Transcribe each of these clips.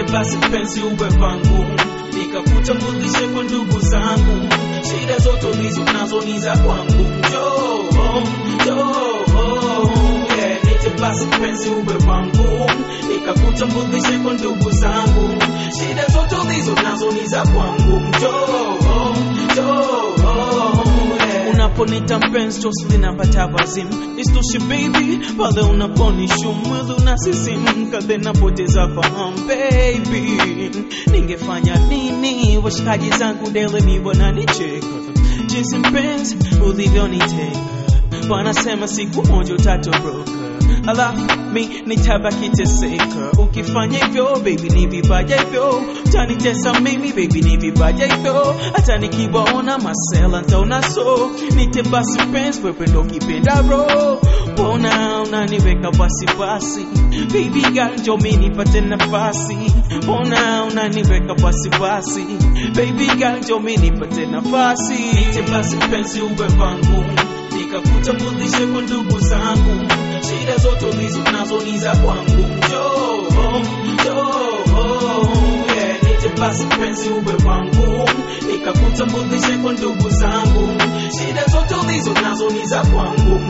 basi mpenzi uwe wangu, nikakutambulishe kwa ndugu zangu, shida zote ulizo nazo ni za kwangu. Njoo, njoo, yeah, niite basi mpenzi uwe wangu, nikakutambulishe kwa ndugu zangu, shida zote ulizo nazo ni za kwangu. Njoo, njoo, yeah. Unaponita mpenzi tosi napata wazimu, isitoshe baby, pale unaponishu mwili unasisimka, then napoteza fahamu baby, ningefanya nini? Washikaji zangu dele ni wananicheka jinsi mpenzi ulivyoniteka, wanasema siku moja utatoroka alafu mi nitabaki teseka. Ukifanya hivyo baby, ni vibaya hivyo, utanitesa mimi baby, ni vibaya hivyo. Hata nikiwaona masela ntaona so, nite basi mpenzi, wewe ndo kipenda bro, mbona unaniweka wasiwasi baby girl, njoo mi nipate nafasi, mbona unaniweka wasiwasi baby girl, njoo mi nipate nafasi, nite basi mpenzi, uwe wangu nikakutambulishe kwa ndugu zangu, shida zote ulizo nazo ni za kwangu. Njoo, njoo, yeah, nije basi mpenzi uwe wangu, nikakutambulishe kwa ndugu zangu, shida zote ulizo nazo ni za kwangu.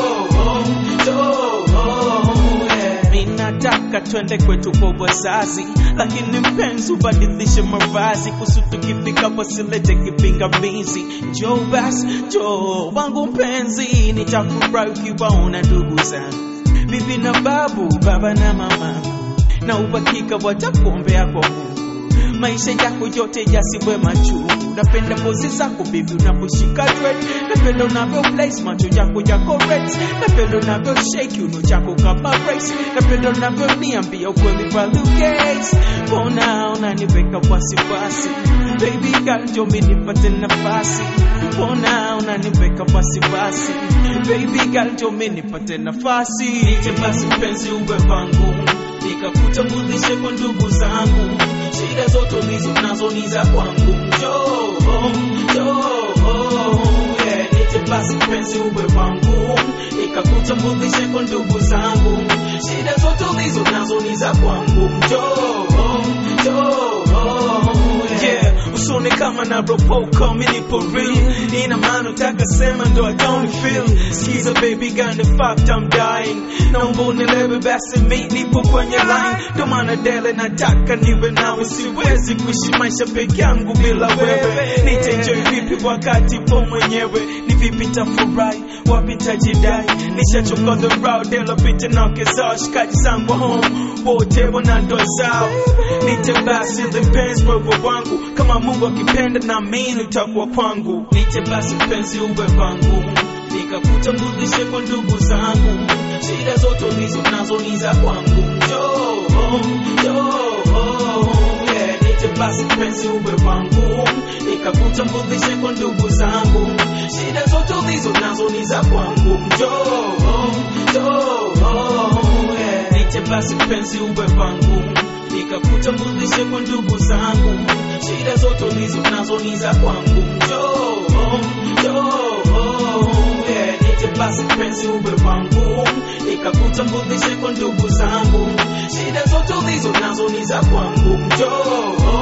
Njoo, njoo, yeah. Mimi nataka twende kwetu kwa wazazi, lakini mpenzi ubadilishe mavazi, kusu tukifika wasilete kipingamizi. Njoo basi, njoo wangu mpenzi, nitafurahi ukiwaona ndugu zangu, bibi na babu, baba na mama, na uhakika watakuombea kwa Mungu maisha yako yote yasiwe machungu. Napenda pozi zako bibi unaposhika dread, napenda unavyo place macho yako yako red, napenda unavyo shake uno chako kama race, napenda unavyo niambia ukweli kwa Lucas, mbona unaniweka wasiwasi baby girl, njoo mimi nipate nafasi, mbona unaniweka wasiwasi baby girl, njoo mimi nipate nafasi, nije basi mpenzi uwe wangu nikakutambulishe kwa ndugu zangu, shida zote ulizo nazo ni za kwangu. Njoo, njoo, yeah, nije basi mpenzi uwe wangu, nikakutambulishe kwa ndugu zangu, shida zote ulizo nazo ni za kwangu. Njoo, njoo, yeah, usone kama na ropoka mimi nipo real, ina maana utaka sema ndo I don't feel. Skiza baby gun the fact I'm dying, naomba unielewe basi mi nipo kwenye line, ndo maana dele nataka niwe nawe, siwezi kuishi maisha peke yangu bila wewe. Nitaenjoy vipi wakati po mwenyewe? Ni vipi tafurahi, wapi tajidai? Nishachoka the road, dela pita na kezao, shikaji zangu home wote wana ndoa zao. Nite basi mpenzi wewe wangu, kama Mungu akipenda na mimi utakuwa kwangu. Nite basi mpenzi uwe wangu, nikakutambulishe kwa ndugu zangu, shida zote ulizo nazo ni za kwangu. Njoo, njoo, yeah, nite basi mpenzi uwe wangu, nikakutambulishe kwa ndugu zangu, shida zote ulizo nazo ni za kwangu. Njoo, njoo, yeah, nite basi mpenzi uwe wangu, nikakutambulishe kwa ndugu zangu, shida zote ulizo nazo ni za kwangu. Njoo, njoo, yeah, nite basi mpenzi uwe wangu, nikakutambulishe kwa ndugu zangu, shida zote ulizo nazo ni za kwangu. Njoo